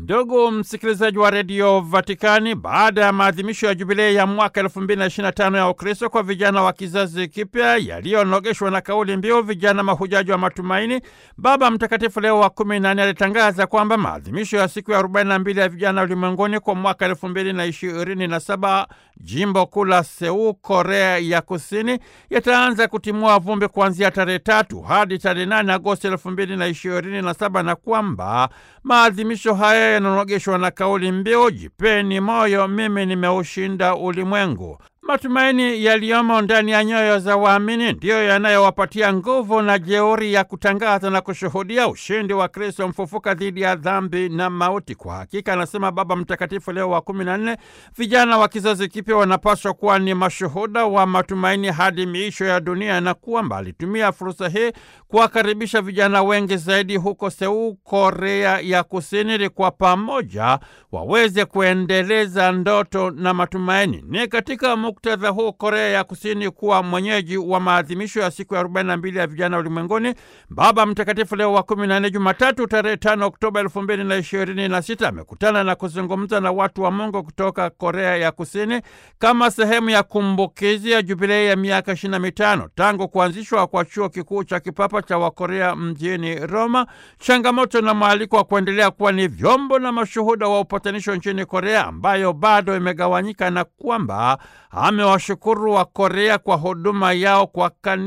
Ndugu msikilizaji wa redio Vatikani, baada ya maadhimisho ya jubilei ya mwaka 2025 ya Ukristo kwa vijana wa kizazi kipya yaliyonogeshwa na kauli mbiu vijana mahujaji wa matumaini, Baba Mtakatifu Leo wa 14 alitangaza kwamba maadhimisho ya siku ya 42 ya vijana ulimwenguni kwa mwaka 2027 jimbo kuu la Seul, Korea ya Kusini, yataanza kutimua vumbi kuanzia tarehe tatu hadi tarehe 8 Agosti 2027 na kwamba maadhimisho haya yananogeshwa na kauli mbiu jipeni moyo, mimi nimeushinda ulimwengu. Matumaini yaliyomo ndani ya nyoyo za waamini ndiyo yanayowapatia nguvu na jeuri ya kutangaza na kushuhudia ushindi wa Kristo mfufuka dhidi ya dhambi na mauti. Kwa hakika, anasema Baba Mtakatifu Leo wa kumi na nne, vijana wa kizazi kipya wanapaswa kuwa ni mashuhuda wa matumaini hadi miisho ya dunia, na kwamba alitumia fursa hii kuwakaribisha vijana wengi zaidi huko Seul, Korea ya Kusini, ili kwa pamoja waweze kuendeleza ndoto na matumaini. Ni katika muktadha huu Korea ya Kusini kuwa mwenyeji wa maadhimisho ya siku ya 42 ya vijana ulimwenguni, Baba Mtakatifu Leo wa 14 Jumatatu tarehe 5 Oktoba 2026 amekutana na kuzungumza na watu wa Mungu kutoka Korea ya Kusini kama sehemu ya kumbukizi ya jubilei ya miaka 25 tangu kuanzishwa kwa chuo kikuu cha kipapa cha Wakorea mjini Roma, changamoto na mwaliko wa kuendelea kuwa ni vyombo na mashuhuda wa upatanisho nchini Korea ambayo bado imegawanyika na kwamba amewashukuru wa Korea kwa huduma yao kwa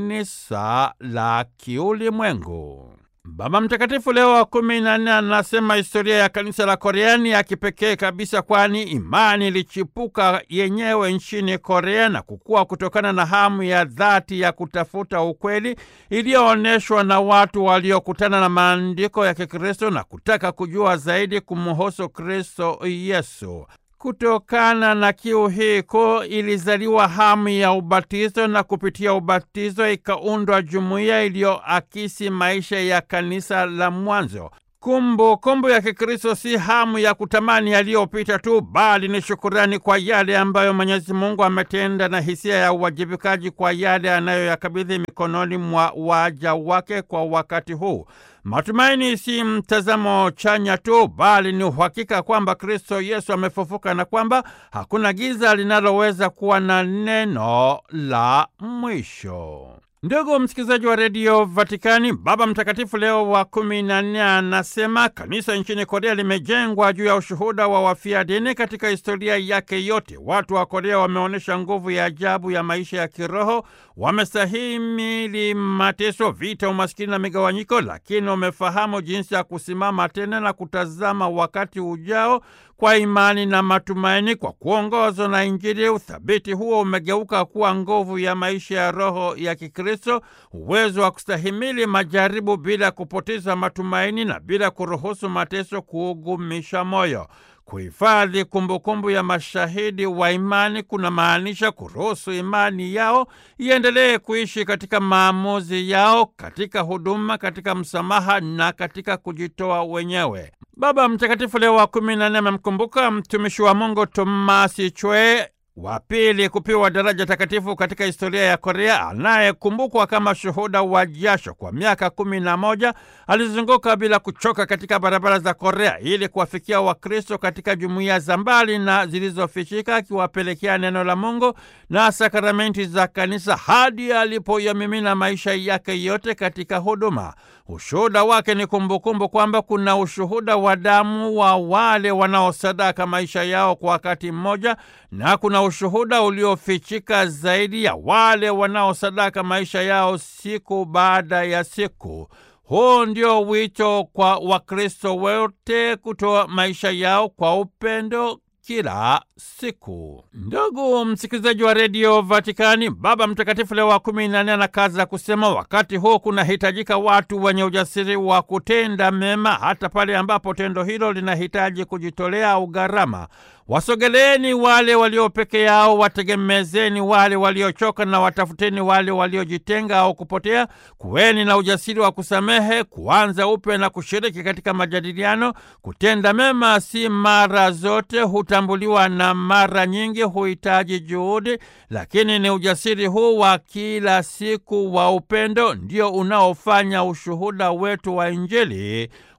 kanisa la kiulimwengu. Baba Mtakatifu Leo wa kumi na nne anasema historia ya kanisa la Korea ni ya kipekee kabisa, kwani imani ilichipuka yenyewe nchini Korea na kukua kutokana na hamu ya dhati ya kutafuta ukweli iliyoonyeshwa na watu waliokutana na maandiko ya Kikristo na kutaka kujua zaidi kumhusu Kristo Yesu. Kutokana na kiu hii kuu ilizaliwa hamu ya ubatizo na kupitia ubatizo ikaundwa jumuiya iliyoakisi maisha ya kanisa la mwanzo. Kumbu kumbu ya Kikristo si hamu ya kutamani yaliyopita tu, bali ni shukurani kwa yale ambayo Mwenyezi Mungu ametenda na hisia ya uwajibikaji kwa yale anayoyakabidhi mikononi mwa waja wake kwa wakati huu. Matumaini si mtazamo chanya tu, bali ni uhakika kwamba Kristo Yesu amefufuka na kwamba hakuna giza linaloweza kuwa na neno la mwisho. Ndugu msikilizaji wa redio Vatikani, Baba Mtakatifu Leo wa kumi na nne anasema kanisa nchini Korea limejengwa juu ya ushuhuda wa wafia dini katika historia yake yote. Watu wa Korea wameonyesha nguvu ya ajabu ya maisha ya kiroho, wamestahimili mateso, vita, umaskini na migawanyiko, lakini wamefahamu jinsi ya kusimama tena na kutazama wakati ujao kwa imani na matumaini. Kwa kuongozwa na Injili, uthabiti huo umegeuka kuwa nguvu ya maisha ya roho ya Kikristo, uwezo wa kustahimili majaribu bila kupoteza matumaini na bila kuruhusu mateso kuugumisha moyo. Kuhifadhi kumbukumbu ya mashahidi wa imani kuna maanisha kuruhusu imani yao iendelee kuishi katika maamuzi yao, katika huduma, katika msamaha na katika kujitoa wenyewe. Baba Mtakatifu Leo wa kumi na nne amemkumbuka mtumishi wa Mungu Tomasi Chwe wa pili kupewa daraja takatifu katika historia ya Korea, anayekumbukwa kama shuhuda wa jasho. Kwa miaka kumi na moja alizunguka bila kuchoka katika barabara za Korea ili kuwafikia Wakristo katika jumuiya za mbali na zilizofichika, akiwapelekea neno la Mungu na sakramenti za kanisa hadi alipoyamimina maisha yake yote katika huduma. Ushuhuda wake ni kumbukumbu kwamba kuna ushuhuda wa damu wa wale wanaosadaka maisha yao kwa wakati mmoja na kuna ushuhuda uliofichika zaidi ya wale wanaosadaka maisha yao siku baada ya siku. Huu ndio wito kwa Wakristo wote kutoa maisha yao kwa upendo kila siku. Ndugu msikilizaji wa redio Vatikani, Baba Mtakatifu Leo wa kumi na nne anakaza kusema, wakati huu kunahitajika watu wenye ujasiri wa kutenda mema, hata pale ambapo tendo hilo linahitaji kujitolea au gharama. Wasogeleeni wale walio peke yao, wategemezeni wale waliochoka, na watafuteni wale waliojitenga au kupotea. Kuweni na ujasiri wa kusamehe, kuanza upya na kushiriki katika majadiliano. Kutenda mema si mara zote hutambuliwa na mara nyingi huhitaji juhudi, lakini ni ujasiri huu wa kila siku wa upendo ndio unaofanya ushuhuda wetu wa Injili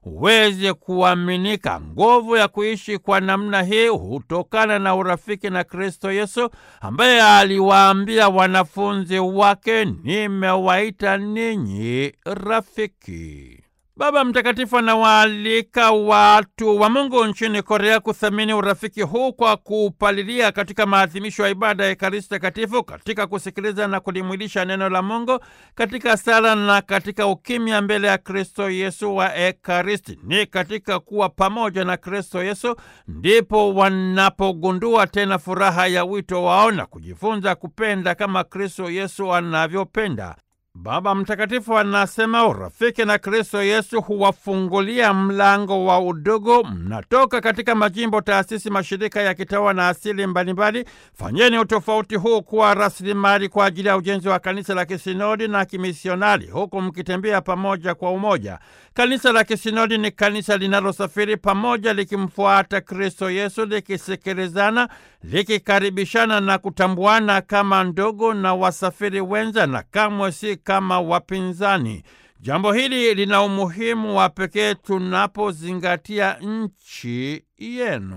uweze kuaminika. Nguvu ya kuishi kwa namna hii hutokana na urafiki na Kristo Yesu ambaye aliwaambia wanafunzi wake, nimewaita ninyi rafiki. Baba Mtakatifu anawaalika watu wa Mungu nchini Korea kuthamini urafiki huu kwa kuupalilia katika maadhimisho ya ibada ya Ekaristi Takatifu, katika kusikiliza na kulimwilisha neno la Mungu, katika sala na katika ukimya mbele ya Kristo Yesu wa Ekaristi. Ni katika kuwa pamoja na Kristo Yesu ndipo wanapogundua tena furaha ya wito wao na kujifunza kupenda kama Kristo Yesu anavyopenda. Baba Mtakatifu anasema urafiki na Kristo Yesu huwafungulia mlango wa udugu. Mnatoka katika majimbo, taasisi, mashirika ya kitawa na asili mbalimbali. Fanyeni utofauti huu kuwa rasilimali kwa ajili ya ujenzi wa kanisa la kisinodi na kimisionari, huku mkitembea pamoja kwa umoja. Kanisa la kisinodi ni kanisa linalosafiri pamoja, likimfuata Kristo Yesu, likisikilizana, likikaribishana na kutambuana kama ndugu na wasafiri wenza, na kamwe si kama wapinzani. Jambo hili lina umuhimu wa pekee tunapozingatia nchi yenu.